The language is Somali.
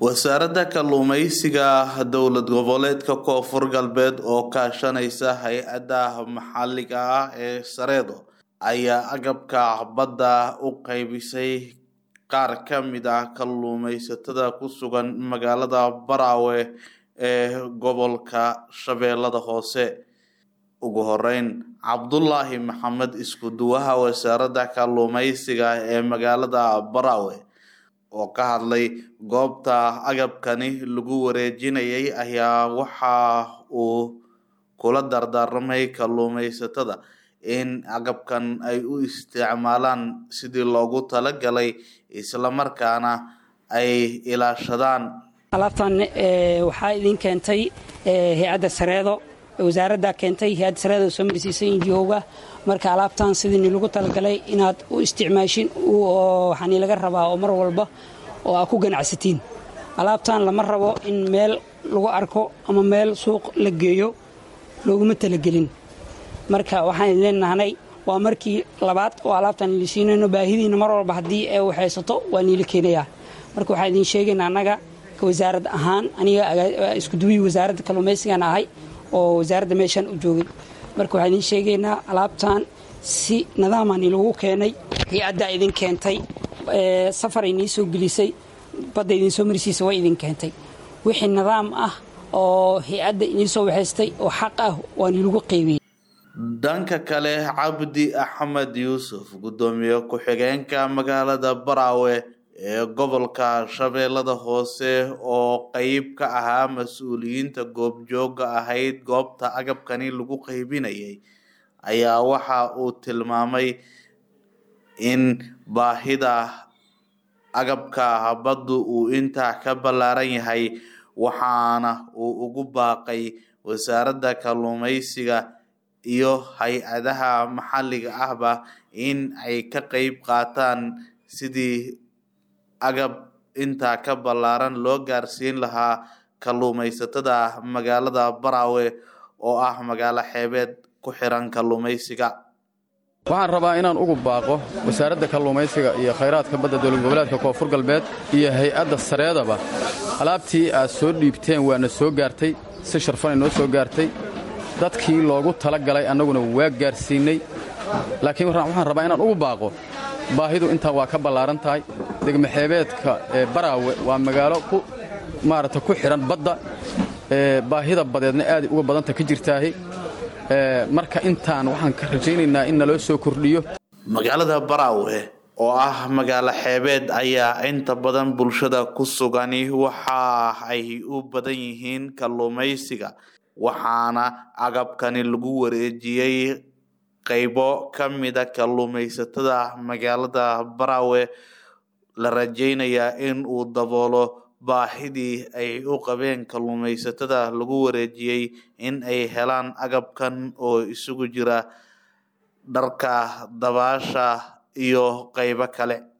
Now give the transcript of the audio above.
wasaaradda kalluumeysiga dowlad goboleedka koonfur galbeed oo kaashanaysa hay-adda maxalliga ah ee sareedo ayaa agabka badda u qaybisay qaar ka mid ah kalluumeysatada ku sugan magaalada baraawe ee gobolka shabeellada hoose ugu horeyn cabdulaahi maxamed isku-duwaha wasaaradda kalluumeysiga ee magaalada baraawe oo ka hadlay goobta agabkani lagu wareejinayay ayaa waxa uu kula dardaarmay kalluumeysatada in agabkan ay u isticmaalaan sidii loogu talagalay islamarkaana ay ilaashadaan alaabtan waxaa idin keentay hay-adda sareedo wasaaradda keentay hay-adda sareedo soo marsiisay injihowga marka alaabtan sidii lagu talagalay inaad u isticmaashin waxaani laga rabaa oo mar walba oo aa ku ganacsatiin alaabtan lama rabo in meel lagu arko ama meel suuq la geeyo looguma talagelin marka waxaan leenahnay waa markii labaad oo alaabtaan ili siinayno baahidiina mar walba haddii ee waxaysato waa niila keenayaa marka waxaan idin sheegaynaa annaga ka wasaarad ahaan aniga iskuduwihii wasaaradda kalluumaysigan ahay oo wasaaradda meeshaan u joogay marka waxaan idiin sheegaynaa alaabtan si nadaamaan ilagu keenay hay-addaa idin keentay safar inii soo gelisay badda idiin soo marsiisa way idin keentay wixii nidaam ah oo hay-adda inii soo waxaystay oo xaq ah waan ilagu qeybiyey dhanka kale cabdi axmed yuusuf guddoomiye ku-xigeenka magaalada baraawe ee gobolka shabeellada hoose oo qeyb ka ahaa mas-uuliyiinta goobjooga ahayd goobta agabkani lagu qeybinayay ayaa waxa uu tilmaamay in baahida agabka baddu uu intaa ka ballaaran yahay waxaana uu ugu baaqay wasaaradda kalluumeysiga iyo hay-adaha maxalliga ahba in ay ka qeyb qaataan sidii agab intaa ka ballaaran loo gaarsiin lahaa kalluumeysatada magaalada baraawe oo ah magaalo xeebeed ku xiran kalluumeysiga waxaan rabaa inaan ugu baaqo wasaaradda kalluumaysiga iyo khayraadka badda dowlad goboleedka koonfur galbeed iyo hay-adda sareedaba alaabtii aad soo dhiibteen waana soo gaartay si sharfanay noo soo gaartay dadkii loogu tala galay annaguna waa gaarsiinnay laakiin waxaan rabaa inaan ugu baaqo baahidu intaa waa ka ballaaran tahay degmaxeebeedka ee baraawe waa magaalo ku maaragta ku xidhan badda baahida badeedna aaday uga badanta ka jirtaahi marka intaan waxaan ka rajaynaynaa in naloo soo kordhiyo magaalada baraawe oo ah magaalo xeebeed ayaa inta badan bulshada ku sugani waxa ay u badan yihiin kalluumaysiga waxaana agabkani lagu wareejiyey qeybo ka mida kalluumaysatada magaalada baraawe la rajaynayaa in uu daboolo baahidii ay u qabeen kalluumaysatada lagu wareejiyey in ay helaan agabkan oo isugu jira dharka dabaasha iyo qeybo kale